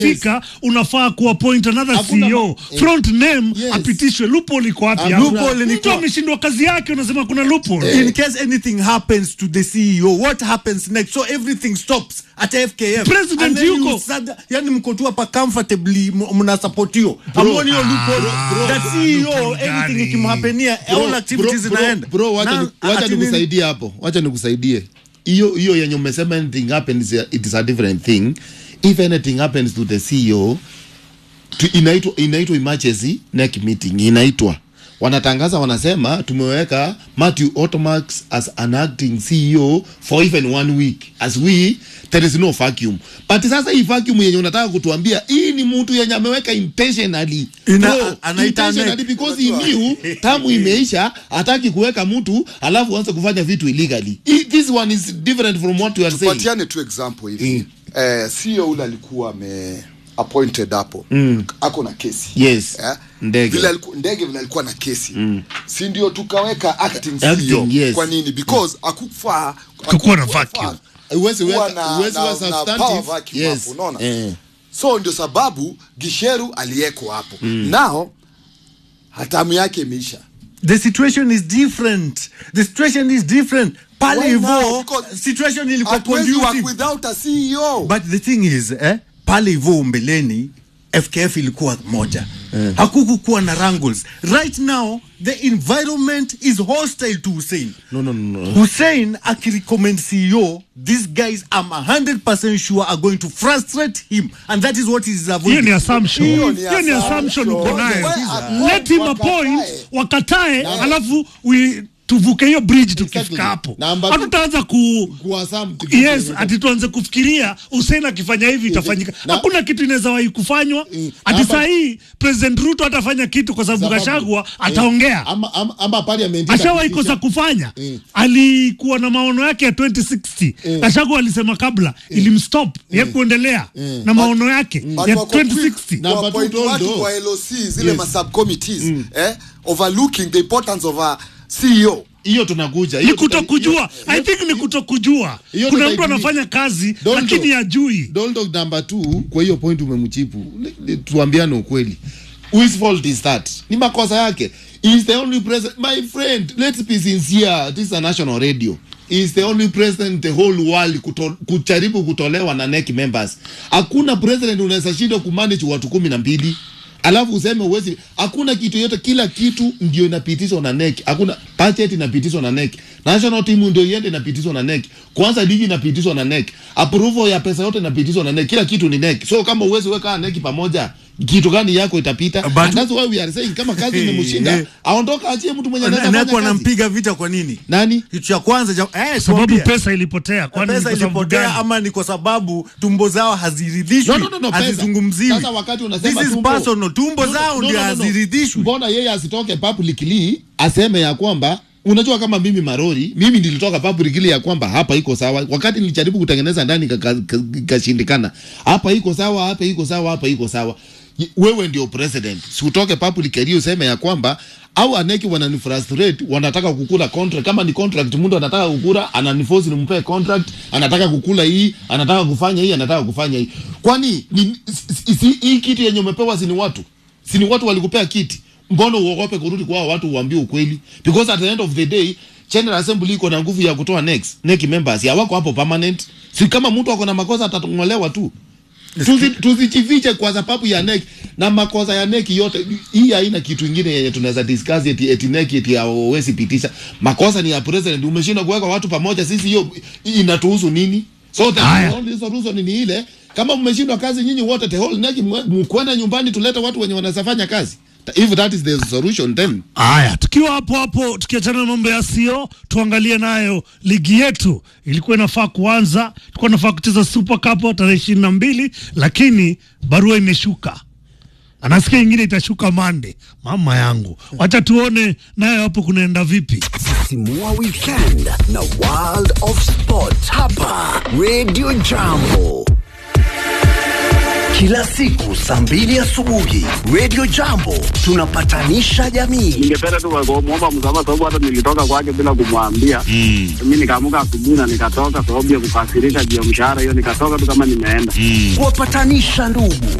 fika unafaa kuappoint another Hakuna CEO ma- eh. front name Yes. apitishwe loophole iko wapi Ah, hapo? loophole ni mtu kwa- ameshindwa kazi yake unasema kuna loophole in case anything happens to the CEO, what happens next? So everything stops at FKF. President And then you yuko. sad- yani mko tu hapa comfortably m- mnasupportio. Hamuoni hiyo loophole? bro, That bro, CEO, loophole anything gani? ikimhapenia, Bro, all activities bro, bro, zinaenda. bro, wacha Na- ni- wacha ati nini? nikusaidie hapo wacha nikusaidie hiyo hiyo yenye umesema anything happens it is a different thing if anything happens to the ceo tu, inaitwa inaitwa emergency neck meeting inaitwa wanatangaza wanasema tumeweka Matthew Otomax as an acting CEO for even one week as we there is no vacuum but sasa hii vacuum yenye unataka kutuambia hii ni mtu yenye ameweka intentionally Ina- Bro, anaita intentionally neck. because he knew tamu imeisha hataki kuweka mtu alafu anze kufanya vitu illegally Hii- this one is different from what you are saying tupatiane tu example hivi eh, sio ule alikuwa ame appointed hapo mm. ako na kesi Yes. eh? Ndege. vile aliku, ndege vile alikuwa na kesi mm. si ndio tukaweka acting, Acting, CEO yes. kwa nini because akufaa Kukuwa na vacuum. Huwezi kuwa weka- na- huwezi na- wa na substantive. power vacuum Yes. hapo, unaona? Eh. so ndio sababu gisheru aliyeko hapo mm. nao hatamu yake imeisha The situation is different. The situation is different. Pale Why now? hivyo Because situation ilikuwa hatuwezi work conducive. without a CEO But the thing is, eh, pale hivyo mbeleni FKF ilikuwa moja yeah. hakukukuwa na wrangles right now the environment is hostile to Hussein No, no, no, no. Hussein akirecommend CEO these guys I'm 100% sure are going to frustrate him and that is what is hiyo avoiding ni assumption Hiyo ni hiyo ni assumption uko assumption. nayo Wewe, let him wakatae. appoint wakatae alafu we tuvuke hiyo bridge tukifika Exactly. hapo Number two- hatutaanza ku Kuassume to- yes ati tuanze kufikiria Hussein akifanya hivi itafanyika Na- hakuna kitu inaweza wahi kufanywa Mm. ati Namba- saa hii president ruto atafanya kitu kwa sababu Sababu- gashagwa eh, ataongea ama, ama, ama parliament ashawahi itapitisha- kosa kufanya Mm. alikuwa na maono yake ya 2060 Gachagua alisema kabla ilimstop ye kuendelea na maono yake But ya wako quick 2060 Number two, kuappoint don't watu do. wa LOC zile Yes. ma subcommittees eh, overlooking the importance of a CEO hiyo tunakuja ni hiyo kutokujua tuta- i think ni kutokujua hiyo kuna mtu tutaijui. anafanya kazi Don't lakini do. hajui Doldo number two, kwa hiyo point umemchipu, Ni- ni- tuambiane ukweli. Whose fault is that? Ni makosa yake. He is the only president. My friend, let's be sincere. This is a national radio. He is the only president in the whole world kuto, kujaribu kutolewa na NEC members. Hakuna president unaweza shindwa kumanage watu kumi na mbili alafu useme uwezi. Hakuna kitu yote, kila kitu ndio inapitishwa na NEC. Hakuna budget inapitishwa na NEC. National team ndio iende inapitishwa na NEC. Kwanza ligi inapitishwa na NEC. Approval ya pesa yote inapitishwa na NEC. Kila kitu ni NEC. So kama uwezi weka NEC pamoja, kitu gani yako itapita? But- And that's why we are saying kama kazi imemshinda, aondoka achie mtu mwenye anaweza Neko fanya kazi. anampiga vita kwa nini Nani? kitu cha kwanza cha, eh, sababu tuambie. pesa ilipotea kwani ni pesa kwa sababu ilipotea gani? ama ni kwa sababu tumbo zao haziridhishwi No, no, no, no, pesa. hazizungumziwi Sasa wakati unasema This is tumbo- personal. tumbo No, no, zao no, ndio no, no, no. haziridhishwi Mbona yeye asitoke publicly aseme ya kwamba unajua kama mimi Marori, mimi nilitoka publicly ya kwamba hapa iko sawa, wakati nilijaribu kutengeneza ndani ikashindikana. Ka, ka, hapa iko sawa, hapa iko sawa, hapa iko sawa. Y- Wewe ndio president, si utoke publicly useme ya kwamba au aneki wananifrustrate, wanataka kukula contract. Kama ni contract, mtu anataka kukula, ananiforce nimpe contract, anataka kukula hii, anataka kufanya hii, anataka kufanya hii. Kwani ni- si- si- hii kitu yenye umepewa si ni watu si ni watu walikupea kiti mbona uogope kurudi kwa hao watu uambie ukweli because at the end of the day general assembly iko na nguvu ya kutoa next next members ya wako hapo permanent si kama mtu ako na makosa atatong'olewa tu Tusi- tusijifiche kwa sababu ya NEC na makosa ya NEC yote. Hii haina kitu ingine yenye tunaweza discuss eti, eti NEC eti hawawezi pitisha. Makosa ni ya president. Umeshindwa kuweka watu pamoja, sisi hiyo inatuhusu nini? So the Haya. only solution ni ile, kama mmeshindwa kazi nyinyi wote, the whole NEC mwe- mkwenda nyumbani, tulete watu wenye wanaweza kazi. If that is the solution then Haya, tukiwa hapo hapo, tukiachana na mambo ya sio, tuangalie nayo ligi yetu. Ilikuwa inafaa kuanza, tulikuwa inafaa kucheza Super Cup tarehe ishirini na mbili, lakini barua imeshuka, anasikia ingine itashuka Mande. Mama yangu, wacha tuone nayo hapo kunaenda vipi. Simua Weekend na World of Sport hapa Radio Jambo. kila siku saa mbili asubuhi Radio Jambo tunapatanisha jamii. ningependa tu kumwomba msamaha sababu hata nilitoka kwake bila kumwambia mm. mi nikaamuka asubuhi na nikatoka sababu ya kukasirisha juu ya mshahara hiyo nikatoka tu kama nimeenda Kuwapatanisha ndugu